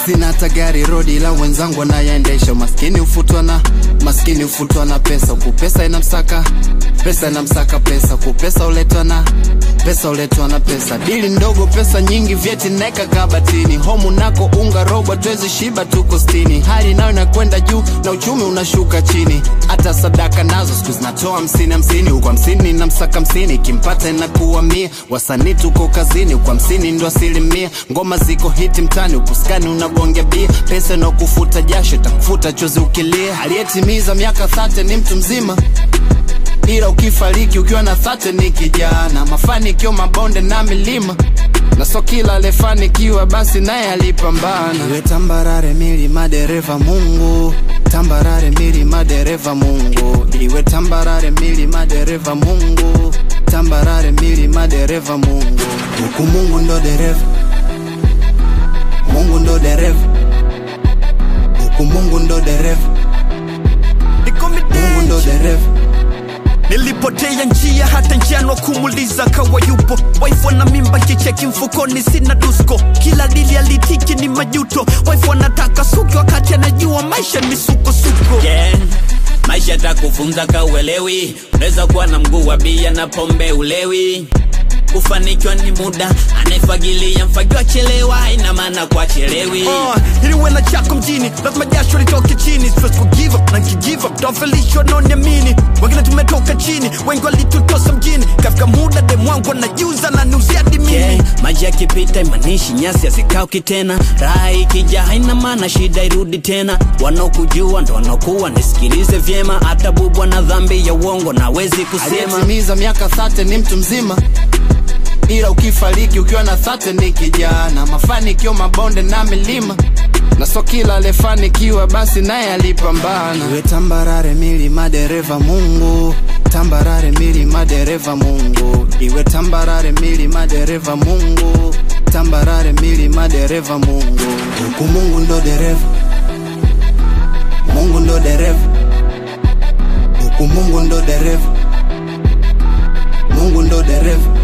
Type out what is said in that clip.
sina hata gari rodi ila wenzangu wanayaendesha maskini ufutwa na maskini ufutwa na pesa huku pesa inamsaka pesa inamsaka pesa huku pesa uletwa na pesa uletwa na pesa dili ndogo pesa nyingi vyeti naeka kabatini homu nako unga robo twezi shiba tuko stini hali nayo inakwenda juu na uchumi unashuka chini hata sadaka nazo siku zinatoa hamsini hamsini huku hamsini na msaka hamsini kimpata inakuwa mia wasanii tuko kazini huku hamsini ndo asilimia ngoma ziko hiti mtani huku skani unagonga bia pesa inakufuta jasho takufuta chozi ukilia aliyetimiza miaka thate ni mtu mzima ila ukifariki ukiwa na thate ni kijana mafanikio mabonde na milima na so kila alefanikiwa basi naye alipambana iwe tambarare milima dereva mungu tambarare milima dereva mungu iwe tambarare milima dereva mungu tambarare milima dereva mungu huku mungu ndo dereva mungu ndo dereva huku mungu ndo dereva mungu ndo dereva nilipotea njia hata njiano kumuliza kawa yupo waifu na mimba kicheki mfukoni sina dusko kila dili alitiki ni majuto waifu anataka suki wakati anajua maisha ni sukosuko yeah. maisha takufunza kauelewi unaweza kuwa na mguu wa bia na pombe ulewi kufanikiwa ni muda anayefagilia mfagiwa chelewa ina maana kwa chelewi Uh, ili uwe na chako mjini lazima jasho litoke chini Siwezi ku give up na nkigive up tafelishwa noniamini wengine tumetoka chini wengi walitutosa mjini kafika muda demwangu anajuza na nuzia dimini yeah. maji yakipita imanishi nyasi hazikauki tena raha ikija haina maana shida irudi tena wanaokujua ndo wanaokuwa nisikilize vyema hata bubwa na dhambi ya uongo nawezi kusema aliyetimiza miaka thate ni mtu mzima ila ukifariki ukiwa na thate ni kijana mafanikio mabonde na milima na so kila alefanikiwa basi naye alipambana iwe tambarare milima dereva mungu tambarare milima dereva mungu iwe tambarare milima dereva mungu tambarare milima dereva mungu huku mungu ndo dereva mungu ndo dereva huku mungu ndo dereva mungu ndo dereva